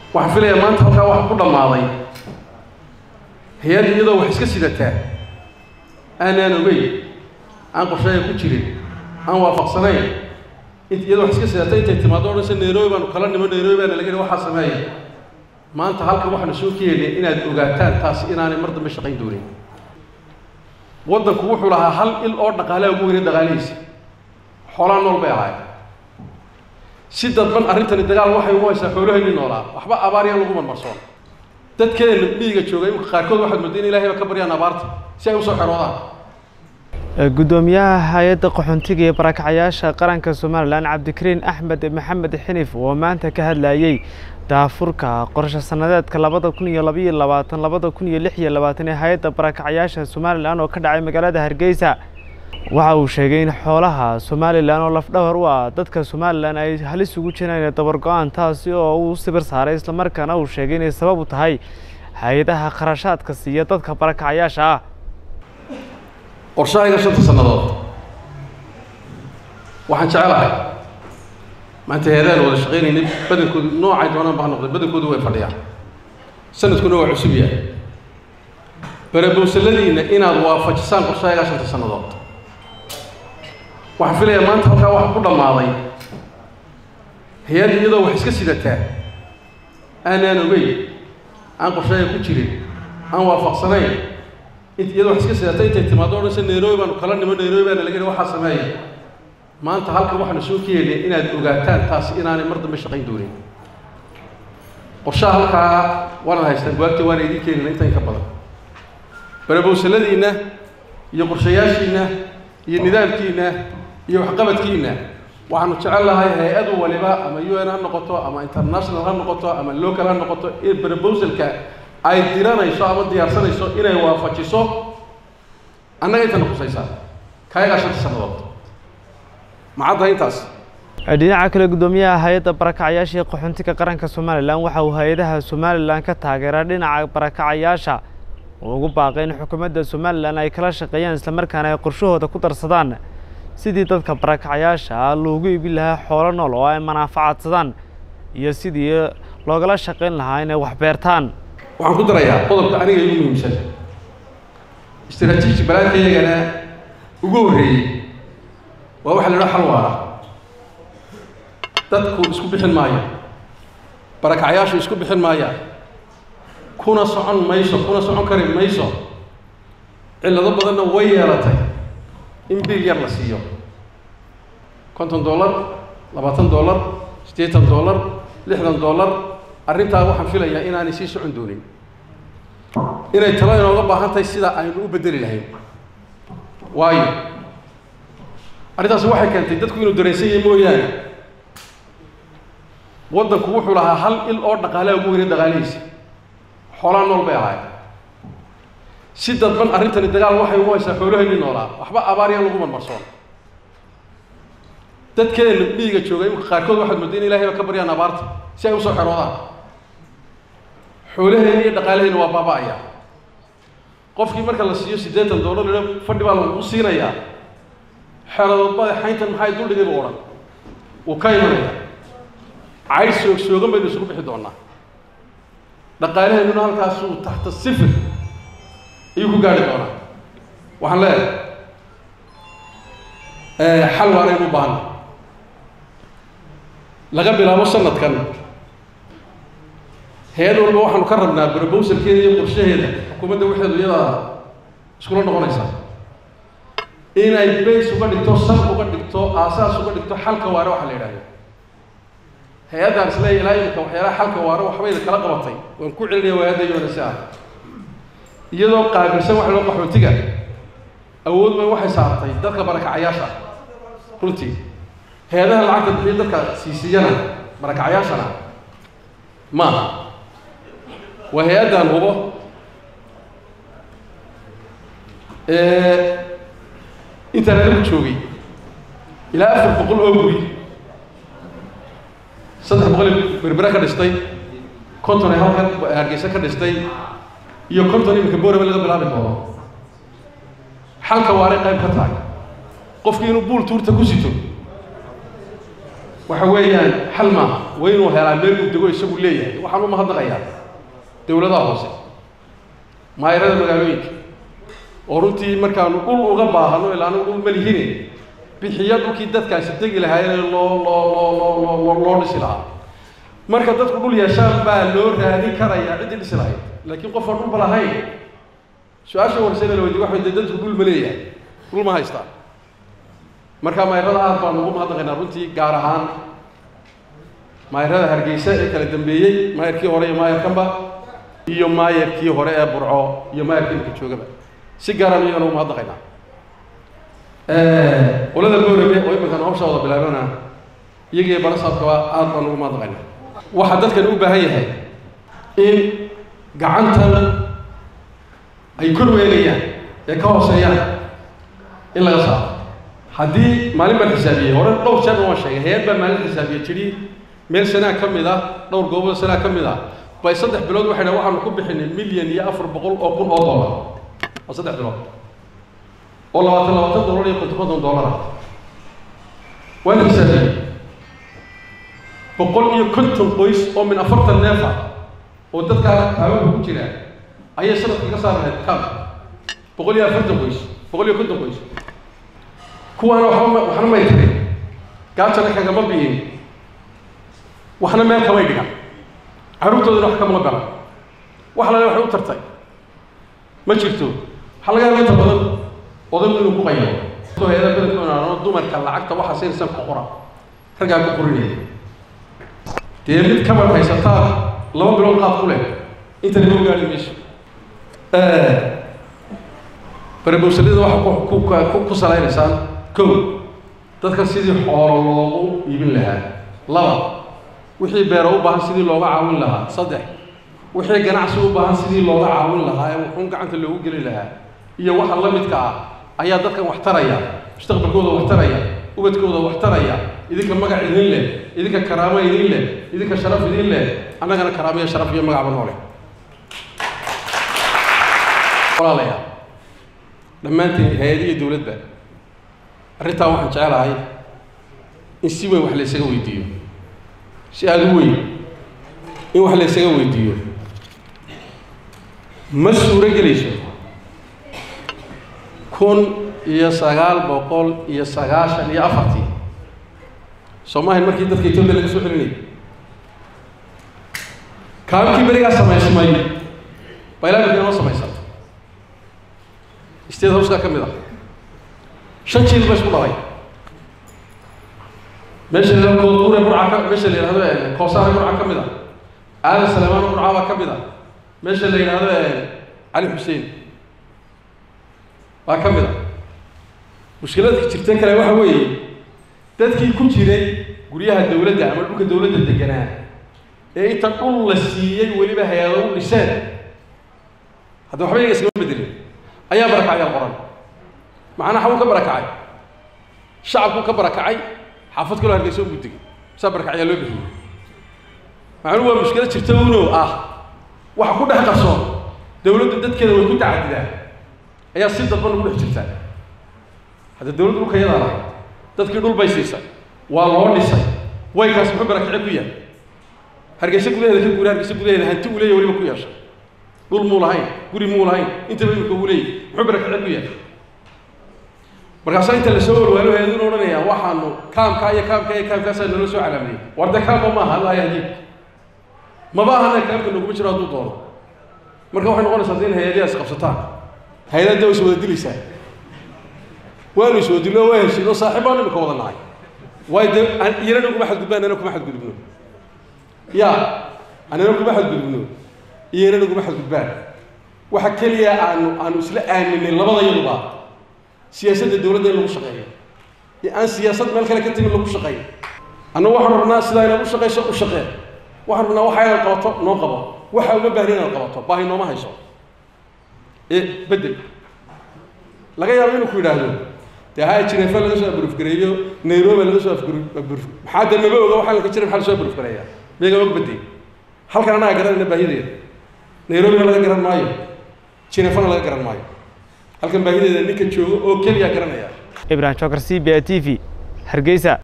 waxaan filayaa maanta halkaa waxa ku dhammaaday hay-adda iyadoo wax iska sidataa aanaan ogeyn aan qorsheeya ku jirin aan waafaqsanayn int iyadoo wax iska sidata intay timaado odhanse nairobi baanu kala nimo nairobi baana laga waxaa sameeya maanta halkan waxaanu soo keenay inaad ogaataan taasi inaanay mar dambe shaqayn doonin waddanku wuxuu lahaa hal il oo dhaqaalaha ugu weynay dhaqaalihiisa xoolaa nool bay ahaayeen si dadban arrintani dagaal waxay ugu haysaa xoolahayni noolaa waxba abaar yaan lagu marmarsoon dadkeena miyiga jooga imika qaarkood waxaad mooday in ilahay ba ka baryaan abaarta si ay usoo xeroodaan gudoomiyaha hay-adda qaxoontiga iyo barakacyaasha qaranka somalilan cabdikariin axmed maxamed xinif oo maanta ka hadlayey daafurka qorshe sanadeedka labada kun iyo labaiyo labaatan labada kun iyo lix iyo labaatan ee hay-adda barakacyaasha somalilan oo ka dhacay magaalada hargeysa waxa uu sheegay in xoolaha somalilan oo lafdhawar u ah dadka somalilan ay halis ugu jiraan inay dabar go-aan taasi oo uu sibir saaray islamarkaana uu sheegay inay sabab u tahay hay-adaha kharashaadka siiya dadka barakacyaasha ah qorshahayga shanta sannadood waxaan jecelahay maanta hay-adaan wada shaqaynaynay badankoodu noocay doonaan ba ha noqday badankoodu way fadhiyaan sanadkuna waa cusub yahay barabowsaladiina inaad waafajisaan qorshahayga shanta sannadood waxaan filayaa maanta halkaa waxa ku dhammaaday hay-adda iyadoo wax iska sidataa aanaan ogeyn aan qorsheeya ku jirin aan waafaqsanayn int iyadoo wax iska sidata intay timaado odhanse nairobi baanu kala nimo nairobi baana laga waxaa sameeya maanta halkan waxaanu soo keenay inaad ogaataan taasi inaanay mar dambe shaqayn doonin qorshaha halkaa waanaad haystaan buwaagta waana idiin keenina inta in ka badan barabowsaladiinna iyo qorshayaashiinna iyo nidaamkiinna iyo waxqabadkiinna waxaanu jecel lahay hay-adu waliba ama u n ha noqoto ama international ha noqoto ama local ha noqoto in barabowsalka ay diranayso ama diyaarsanayso inay waafajiso annaga intana khusaysaa kaayagaa shanta sannadood macaddaha intaas dhinaca kale gudoomiyaha hay-adda barakacyaasha ee qaxoontiga qaranka somalilan waxa uu hay-adaha somalilan ka taageeraa dhinaca barakacayaasha oo ugu baaqay in xukuumadda somalilan ay kala shaqeeyaan islamarkaana ay qorshahooda ku darsadaan sidii dadka barakacayaasha loogu ibi lahaa xoolo nool oo ay manaafacadsadaan iyo sidii loogala shaqayn lahaa inay wax beertaan waxaan ku darayaa qodobka aniga igu muhiimsan istraatiiji balaadkayagana ugu horreeyey waa waxa la idhaha xal waara dadku isku bixin maayo barakacyaashu isku bixin maayaan kuna socon mayso kuna socon kari mayso cillado badanna way yeelatay in biil yar la siiyo konton dollar labaatan dollar siddeetan dollar lixdan dollar arrintaa waxaan filayaa inaanay sii socon doonin inay talo inooga baahan tahay sida aynu u beddeli lahayn waayo arrintaasi waxay keentay dadku inuu dareensan yahay mooyaane waddanku wuxuu lahaa hal il oo dhaqaalaha ugu weynay dhaqaalihiisa xoolaa nool bay ahaayeen si dadban arrintani dagaal waxay ugu haysaa xoolahayni noolaa waxba abaar yaan lagu marmarsoon dadkeena miyiga jooga imika qaarkood waxaad mooday in ilahay ba ka baryaan abaarta si ay usoo xeroodaan xoolahayni iyo dhaqaalahayni waa baaba-aya qofkii marka la siiyo siddeetan dollar ila fadhi baa lagu siinayaa xeeradoodba xayntan maxay duldhigay buu odhan wuu ka imanaya cayd soog soogan baynu isugu bixi doonaa dhaqaalaheennuna halkaasuu taxta sifir ayuu ku gaari doonaa waxaan leeyahay xal waaraynu u baahana laga bilaabo sanadkan hay-ad walba waxaanu ka rabnaa barobowsalkeeda iyo qorshaheeda xukuumadda waxeedu iyadaa iskula noqonaysaa inay bays uga dhigto sal uga dhigto aasaas uga dhigto xalka waare waxa la yidhahdo hay-addaan isleeya ilaa imika waxyaalaha xalka waare waxbayda kala qabatay waan ku celinaya waa-adda yoonase ah iyadoo qaabilsan waxa loo qaxootiga awood bay waxay saartay dadka barakacayaasha runtii hay-adaha lacagta bixiya dadka siisiyana barakacayaashana maaha waa hay-addaan hubo intaan anigu joogay ilaa afar boqol oo guri saddex boqol berbera ka dhistay konton ay halkan hargeysa ka dhistay iyo konton iminka booraba laga bilaabi doono xalka waaray qayb ka tahay qofkii inuu buul tuurta ku sito waxa weeyaan xal maaha waa inuu helaa meel uu dego isagu leeyahay waxaan u mahadnaqayaa dowladaha hoose maayarada magaalooyinka oo runtii markaanu dhul uga baahano ilaa anigu dhul ma lihine bixiya dhulkii dadkaasi degi lahaayeen loo loo loo loo loo loo dhisi lahaa marka dadku dhul yeeshaan baa loo raadin karayaa ciddii dhisi lahayd laakiin qof aan dhulba lahayn su-aasha warsayna la weydiye waxa dadku dhul ma leeyahay dhul ma haystaan marka maayarada aad baan ugu mahadnaqaynaa runtii gaar ahaan maayarada hargeysa ee kala dambeeyey maayarkii hore iyo maayarkanba iyo maayarkii hore ee burco iyo maayarkii imika joogaba si gaaraan iyagana ugu mahadnaqaynaa qolada boorame oo iminkan hawsha wada bilaabana iyagiiyo barasaabkaba aad baan ugu mahadnaqaynaa waxaa dadkani u baahan yahay in gacantan ay kor weelayaan ee ka hooseeyaan in laga saaro haddii maalin baan xisaabiyey hore dhowr jeer waan sheegay hay-ad baa maalin xisaabiye tidhi meel sanaa ka mid ah dhowr goobood sanaa ka mid ah bay saddex bilood waxay dhahen waxaanu ku bixinay milyan iyo afar boqol oo kun oo dollar waa saddex bilood oo labaatan labaatan dollar iyo konton konton dollar ah waan xisaabiyey boqol iyo konton qoys oo min afartan neef ah oo dadka haweenka ku jira ayay sanadka ka saar lahayd kam boqol iyo afartan qoys boqol iyo konton qoys kuwaana waxba waxna may tarin gaajana kagama biyin waxna meel kamay dhigan carruurtoodana wax kamama garan wax lale waxay u tartay ma jirto waxaa laga yaaba inta badan odaygu inuu ku qayo hay-ada badankoona dumarka lacagta waxa siinaysan ku qora raggaa ku qorinaya dee mid kabar haysataa laba bilood qaad ku leh inta laga ogaali mayso barabowsalida waxa ku ku ku salaynaysaan kow dadka sidii xoolo loogu iibin lahaa laba wixii beero u baahan sidii looga caawin lahaa saddex wixii ganacsi u baahan sidii looga caawin lahaa ee wuxuun gacanta loogu geli lahaa iyo waxa la midka ah ayaa dadkan wax taraya mustaqbalkooda wax taraya ubadkooda wax taraya idinka magac idin leh idinka karaamo idin leh idinka sharaf idin leh annagana karaamo iyo sharaf iyo magacba noole walaalayaal dhammaanteen hay-adiyo dowladda arrintaa waxaan jecelahay in si weyn wax la ysaga weydiiyo si aada u weyn in wax la ysaga weydiiyo ma suuro gelayso kun iyo sagaal boqol iyo sagaashan iyo afartii soomaaliya markii dadka etoobiya laga soo celinayay kaabkii berigaa samaysmay baylaamika inoo samaysantay state houseka ka mid ah shan jiil ba isku dhalay meesha la yidhahdo koodbuure burca ka meesha la yidhahdo koosaare burca ka mid ah aadan saleymaan burca baa ka mid ah meesha la yidhahdo cali xuseen baa ka mid ah mushkiladka jirta kale waxa weeye dadkii ku jiray guryaha dawladda ama dhulka dawladda deganaa ee inta dhul la siiyey weliba hay-ado u dhiseen hadda waxba yaga iskama bedelin ayaa barakacyaal qoran macnaa xabuu ka barakacay shacabkuu ka barakacay xaafad kaloo hargeysa u gudigay saa barakacyaa loo bixiyey macnuu waa mushkilad jirta uno ah waxa ku dhex qarsoon dawladdu dadkeeda way ku tacadidaan ayaa si dadban ugu dhex jirtaa hadda dawladdu dhulka yadaa lahay dadkii dhul bay siisay waa loo dhisay waykaas muxuu barakace ku yahay hargeysa gudaheeda ka guura hargeysa gudaheeda hanti uu leeyahy weliba ku yeeshay dhul muu lahayn guri muu lahayn intaba imika uu leeyahy muxuu barakace ku yahay markaasaa inta lasoo warwaalo hayaduna odhanayaa waxaanu kaamkaa iyo kaamka iyo kaamkaasaa nala soo calaamayey warde kaamba maaha allah yahdiik maba ahana kaamka noguma jiro hadduu doono marka waxay noqonaysaa hadda in hay-adaha is qabsataan hay-adada way is wada dilaysaa waanu is wada dillo waa heshiin oo saaxiibaan imika wada nahay waayo dee iyana kuma xadgudbaan anana kuma xadgudubno ya anana kuma xadgudubno iyana naguma xadgudbaan waxa keliya aanu aanu isla aaminay labada yaduba siyaasadda dawladda in lagu shaqeeyo iyo aan siyaasad meel kale ka timin lagu shaqeeyo annagu waxaan rabnaa sidaa inaad u shaqayso u shaqee waxaan rabnaa waxa inaad qabato noo qabo waxa uma baahni inaad qabato baahi nooma hayso ee bedel laga yaabo inuu ku yidhaahdo dee haya jireefa laga soo abrufgareeyo nairobi laga soo abruf maxaa dee maba oga waxaa laka jira maxaa lasoo abrufgareeyaa meega og bedey halkan annaga garanayna baahideeda nairobina laga garan maayo jireefana laga garan maayo halkan baahideeda ninka joogo oo keliya garanaya ibrahim jokar c b a t v hargeysa